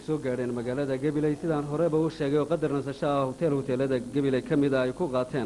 soo gaadheen magaalada gabiley sidaan horeba u sheegay oo qadar nasasho ah hoteel hoteelada gabiley ka mida ay ku qaateen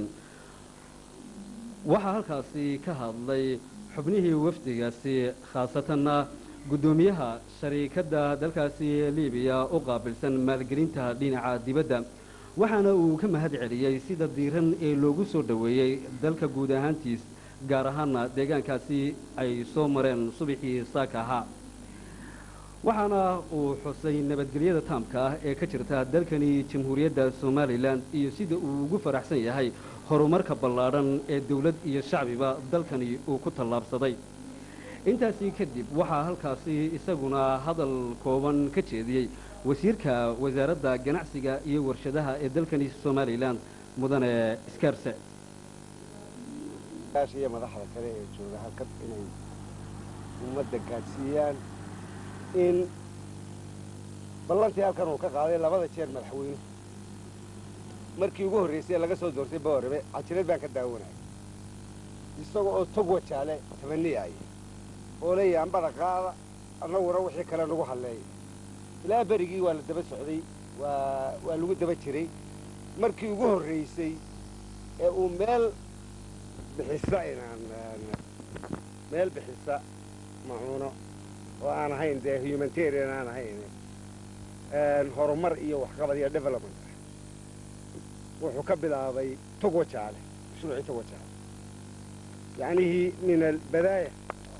waxaa halkaasi ka hadlay xubnihii wafdigaasi khaasatanna guddoomiyaha shariikadda dalkaasi libiya u qaabilsan maalgelinta dhinaca dibadda waxaana uu ka mahad celiyey sida diiran ee loogu soo dhoweeyey dalka guud ahaantiis gaar ahaana deegaankaasi ay soo mareen subaxii saaka ahaa waxaana uu xusay nabadgelyada taamka ah ee ka jirta dalkani jamhuuriyadda somalilan iyo sida uu ugu faraxsan yahay horumarka ballaadhan ee dawlad iyo shacbiba dalkani uu ku tallaabsaday intaasi kadib waxaa halkaasi isaguna hadal kooban ka jeediyey wasiirka wasaaradda ganacsiga iyo warshadaha ee dalkani somalilan mudane skarse iyo madaxda kale ee jooga halkan inay ummadda gaadhsiiyaan in ballantii halkan uu ka qaaday labada jeer madaxweyne markii ugu horraysay laga soo doortay bawarrabe cajilad baan ka daawanaya isaga oo tog wajaale tabaniyaaya oo leeyahay ambada qaada annaguna wixii kale nagu halleeya ilaa berigii waa la daba socday waa waa lagu daba jiray markii ugu horraysay ee uu meel bixisa inaan meel bixisa macuuno oo aan ahayn dee humanitarian aan ahayn horumar iyo waxqabad iyo development wuxuu ka bilaabay tog wajaale mashruucii tog wajaale yacnihii min albadaaya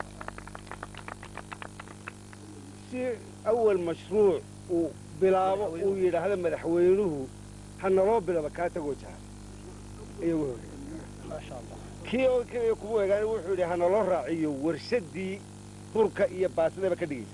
si awal mashruuc uu bilaabo uu yidhaahdo madaxweynuhu ha naloo bilaba kaa tog wajaale iyagu horreeyey kii oo keliya kuma egaan wuxuu yidhi ha naloo raaciyo warshaddii hurka iyo baasidaba ka dhigaysa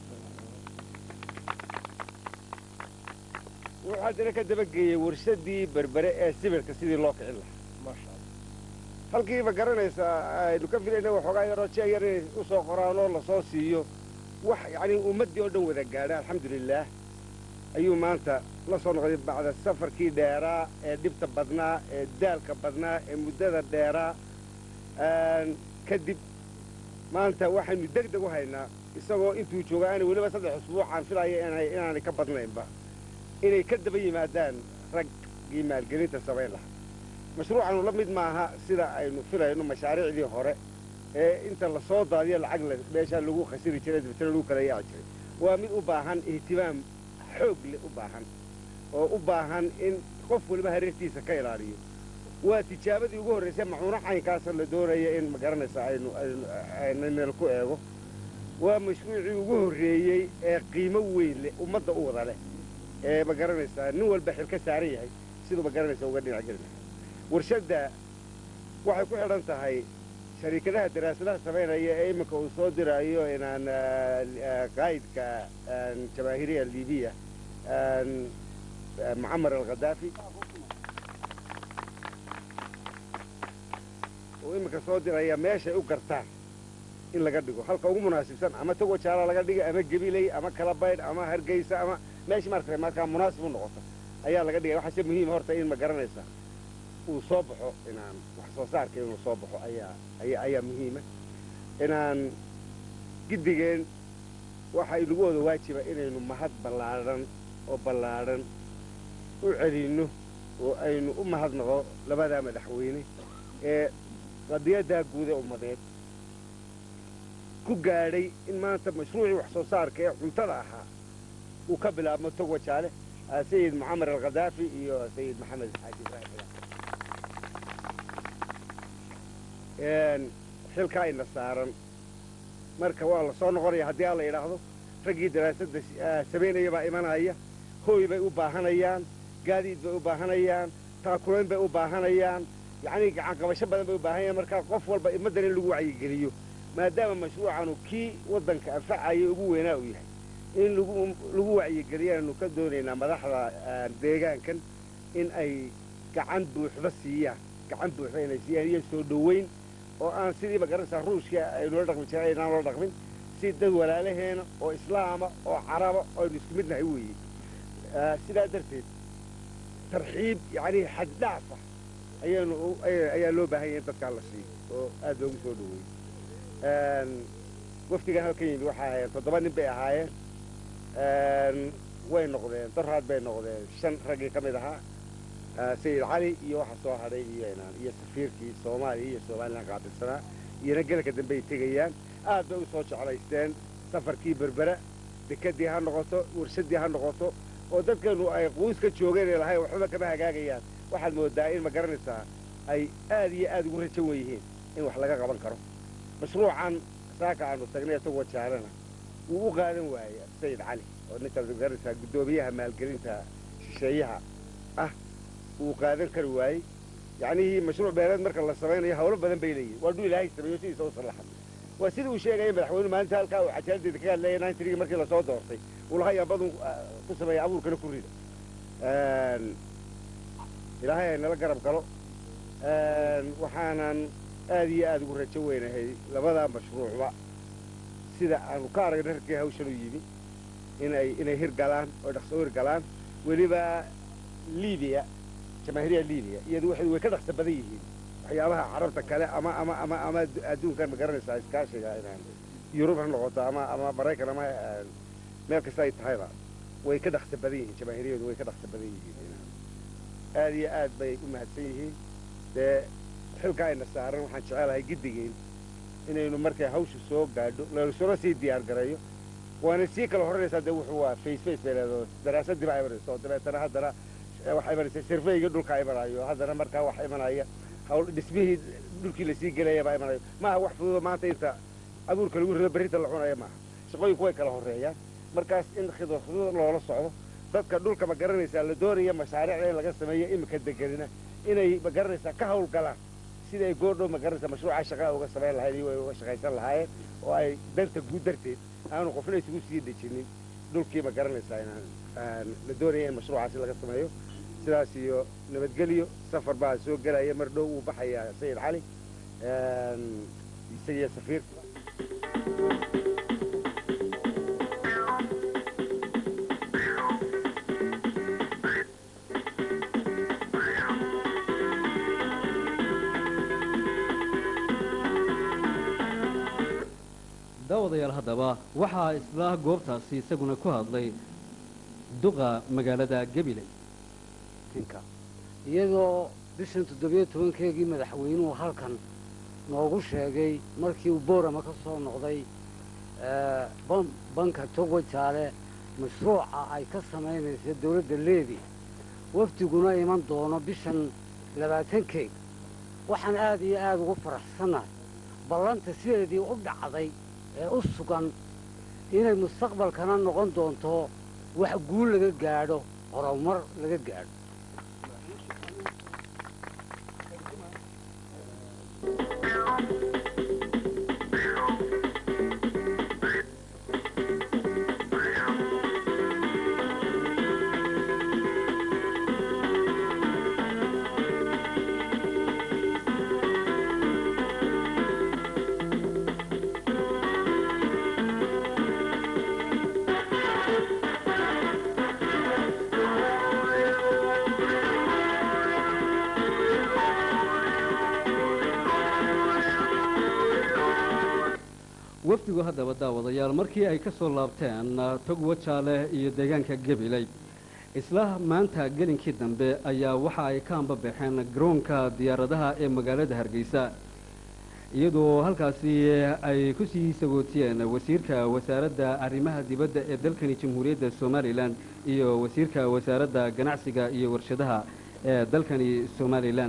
wuxuu haddana ka dabageeyey warshaddii berbere ee sibirka sidii loo kicin lahaa halkiiba garanaysaa aynu ka filayna waxoogaa yaroo jee yar inay u soo qoraan oo lasoo siiyo wax yacnii ummaddii oo dhan wada gaadha alxamdulilaah ayuu maanta la soo noqday bacda safarkii dheeraa ee dhibta badnaa ee daalka badnaa ee muddada dheeraa kadib maanta waxaynu deg deg u haynaa isagoo intuu jooga aana weliba saddex usbuucaan filaya inaanay ka badnaynba inay ka daba yimaadaan raggii maalgelinta samayn lahaa mashruucanu la mid maaha sida aynu filayno mashaariicdii hore ee inta lasoo daadiyo lacag meeshaa lagu khasiri jiray dabtana lagu kala yaaci jiray waa mid u baahan ihtimaam xoog leh u baahan oo u baahan in qof waliba hareertiisa ka ilaaliyo waa tijaabadii ugu horraysay macuuno caynkaasa la doonaya in magaranaysa aynu aynu meel ku eego waa mashruucii ugu horreeyey ee qiimo weyn leh ummadda u wada leh ee ma garanaysaa nin walba xil ka saaran yahay siduu ma garanaysa uga dhinac geli lahaa warshadda waxay ku xidhan tahay shariikadaha daraasadaha samaynaya ee iminka uu soo diraayo inaan qaa'idka jabaahiriya libiya mucamar alkhadaafi uu iminka soo diraya meeshay u gartaan in laga dhigo halka ugu munaasibsan ama togo jaala laga dhiga ama gebiley ama kalabaydh ama hargeysa ama meesha maarata markaa munaasib u noqoto ayaa laga dhigaya waxaase muhiima horta in ma garanaysaa uu soo baxo inaan wax soo saarka inuu soo baxo ayaa aya ayaa muhiima inaan giddigeen waxa inagu wada waajiba inaynu mahad ballaadhan oo ballaadhan u celinno oo aynu u mahadnaqo labadaa madaxweyne ee qadiyaddaa guuda ummadeed ku gaadhay in maanta mashruucii wax soo saarka ee cuntada ahaa uu ka bilaabmo tog wajaale sayid mucamar alkhadaafi iyo sayid maxamed xaaji ibraahim xilkaa ina saaran marka waa la soo noqonaya haddii aan la yidhaahdo raggii daraasadda samaynaya baa imanaya hooy bay u baahanayaan gaadiid bay u baahanayaan taakulayn bay u baahanayaan yacnii gacanqabasho badan bay u baahanayaan markaa qof walba ummaddan in lagu wacyigeliyo maadaama mashruucanu kii waddanka anfacaya ugu weynaa uu yahay in lagu wacyigeliyaanu ka doonaynaa madaxda deegaankan in ay gacan buuxda siiyaan gacan buuxda inay siiyaan iyo soo dhoweyn oo aan sidii magaranaysaa ruushka aynula dhaqmi jiray aynaan loo dhaqmin si dad walaalaheena oo islaama oo caraba aynu isku midnahay weeye sidaa darteed tarxiib yacnii xaddhaafa ayaanu ayaa loo baahan yahay in dadkaan la siiyo oo aad loogu soo dhoweeyey wafdigan halkan yimid waxay ahaayeen toddoba nin bay ahaayeen way noqdeen doraad bay noqdeen shan raggii ka mid ahaa sayid cali iyo waxa soo hadhay iyo inaan iyo safiirkii soomaaliya iyo somalilan qaabilsanaa iyona gelanka dambe ay tegayaan aad bay u soo jeclaysteen safarkii berbera dekedii ha noqoto warshadii ha noqoto oo dadkeenu ay quuska joogeen ee lahayn waxbaba kama hagaagayaan waxaad moodaa in ma garanaysaa ay aad iyo aad ugu rajan wen yihiin in wax laga qaban karo mashruucan saaka aanu tagnay isagoo jaalana wuu u qaadan waayey sayid cali oo ninkaas magaranaysaa guddoomiyaha maalgelinta shisheeyaha ah wuu qaadan kari waayey yacnihii mashruuc beeleed marka la samaynayo hawlo badan bay leeyihin waa dhuu ilaahay sameeyo sidiisa u sallaxan waa sidii uu sheegaya madaxweyne maalinta halkaa uu cajaaladeeda kaga hadlaya nintrigi markii lasoo doortay uu lahaa yambadun ku sameeya abuurkana ku rida ilaahay ay nala garab galo waxaanan aad iyo aad ugu rajo weynahay labadaa mashruucba sida aanu ka aragna rarkii hawshan u yimi inay inay hirgalaan oo dhaqso u hirgalaan weliba libiya jamaahiiriya libiya iyadu waxay way ka dhaqso badan yihiin waxyaabaha carabta kale ama ama ama ama adduunkan ma garanaysaa iskaashiga inaan yurub ha noqoto ama ama maraykan ama meel kasta ay tahayba way ka dhaqso badan yihiin jamaahiriyadu way ka dhaqso badan yihiin aad iyo aad bay u mahadsan yihiin dee xilka ayna saaran waxaan jecelahay giddigeen inaynu markay hawsha soo gaadho laysuna sii diyaar gareeyo waana sii kala horranaysaa dee wuxuu waa face face bay leedo daraasadii baa imanayso dabeetana haddana waxaa imanaysa surveyga dhulka imanayo haddana markaa waxa imanaya hawl dhismihii dhulkii lasii gelaya baa imanayo maaha wax fududo maanta inta abuurka lagu rido berrinta la cunaya maaha shaqooyinku way kala horreeyaan markaas in khidad khidad loola socdo dadka dhulka ma garanaysaa la doonaya mashaariicda in laga sameeyo imika degenina inay ma garanaysaa ka hawlgalaan sida ay goordhow ma garanaysaa mashruuca shaqaa uga samayn lahayd iyo ay uga shaqaysan lahaayeen oo ay danta guud darteed aanu qofna isugu sii dejinin dhulkii ma garanaysaa inaan la doonaya in mashruucaasi laga sameeyo sidaas iyo nabadgelyo safar baa soo gelaya mar dhow uu baxayaa sayid cali isagiyo safiirka daawadayaal haddaba waxaa isla goobtaasi isaguna ku hadlay duqa magaalada gabiley iyadoo bishan toddobiyo tobankeegii madaxweynuhu halkan noogu sheegay markii uu boorama ka soo noqday banka togo jaale mashruuca ay ka samaynaysa dawladda leebi wafdiguna iman doono bishan labaatankeeg waxaan aad iyo aad ugu faraxsannahay ballanta sideedii u dhacday ee u sugan inay mustaqbalkana noqon doonto wax guul laga gaadho horumar laga gaadho wafdigu haddaba daawadayaal markii ay ka soo laabteen togwa jaale iyo deegaanka gabiley isla maanta gelinkii dambe ayaa waxa ay ka ambabaxeen garoonka diyaaradaha ee magaalada hargeysa iyadoo halkaasi ay ku sii sagootiyeen wasiirka wasaaradda arrimaha dibadda ee dalkani jamhuuriyadda somalilan iyo wasiirka wasaaradda ganacsiga iyo warshadaha ee dalkani somalilan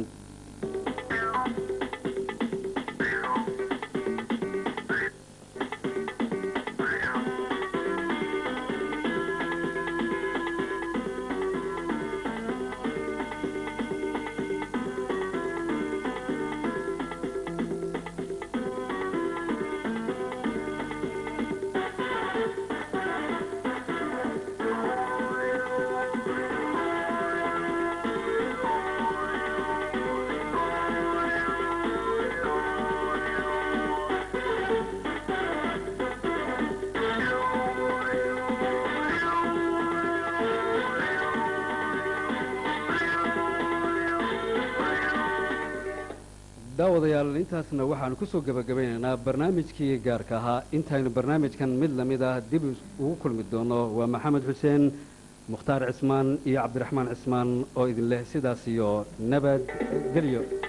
daawadayaal intaasna waxaanu ku soo gebagabaynaynaa barnaamijkii gaarka ahaa intaynu barnaamijkan mid lamid ah dib ugu kulmi doono waa maxamed xuseen mukhtaar cismaan iyo cabdiraxmaan cismaan oo idin leh sidaas iyo nabad gelyo